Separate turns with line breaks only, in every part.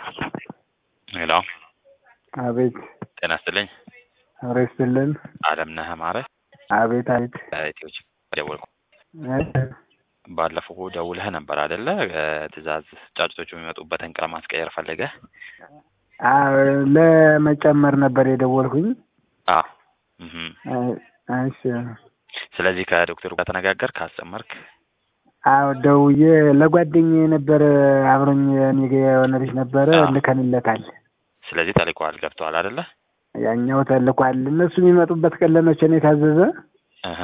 ሄሎ
አቤት
ጤና ይስጥልኝ።
አብረ ይስጥልን።
አለምነህ አማረ
አቤት አቤት
ኢትዮች ደወልኩ።
እ?
ባለፈው ደውለህ ነበር አይደለ? ትእዛዝ ጫጭቶቹ የሚመጡበትን ቀን ማስቀየር ፈልገህ?
አዎ ለመጨመር ነበር የደወልኩኝ።
አዎ እህ
እ፣ እሺ
ስለዚህ ከዶክተሩ ጋር ተነጋገር ካስጨመርክ
አዎ ደውዬ ለጓደኛዬ ነበረ አብሮኝ እኔ ጋ የሆነ ልጅ ነበረ
አዎ።
ልከንለታል።
ስለዚህ ተልኳል ገብተዋል አይደለ?
ያኛው ተልኳል። እነሱ የሚመጡበት ቀን ለመቼ ነው የታዘዘ?
እህ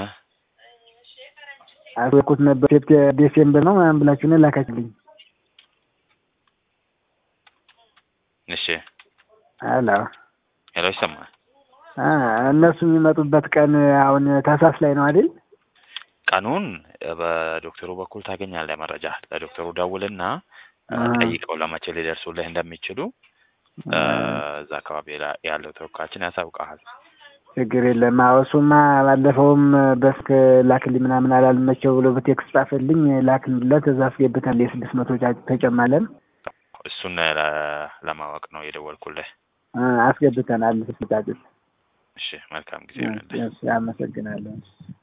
አስወኩት ነበር ሴፕቴ ዴሴምበር ነው ምናምን ብላችሁ ነው ላካችልኝ።
እሺ
አላ
ሄሎ ይሰማል?
አ እነሱ የሚመጡበት ቀን አሁን ታህሳስ ላይ ነው አይደል?
ቀኑን በዶክተሩ በኩል ታገኛለህ መረጃ። ለዶክተሩ ደውልና እ፣
አሃ።
ጠይቀው ለመቼ ሊደርሱልህ እንደሚችሉ እ፣ እዛ አካባቢ ላ- ያለው ተወካያችን ያሳውቀሃል።
ችግር የለም። አዎ እሱማ ባለፈውም በስክ ላክልኝ ምናምን አላልመቸው ብሎ በቴክስት ጻፈልኝ ላክንለት እዛ አስገብተን የስድስት መቶ ጫጭ ተጨማለን
እሱን ለ- ለማወቅ ነው የደወልኩልህ።
እ፣ አስገብተናል ስድስት ጫጭት።
እሺ መልካም ጊዜ ይሆንልህ።
እሺ፣ አመሰግናለሁ።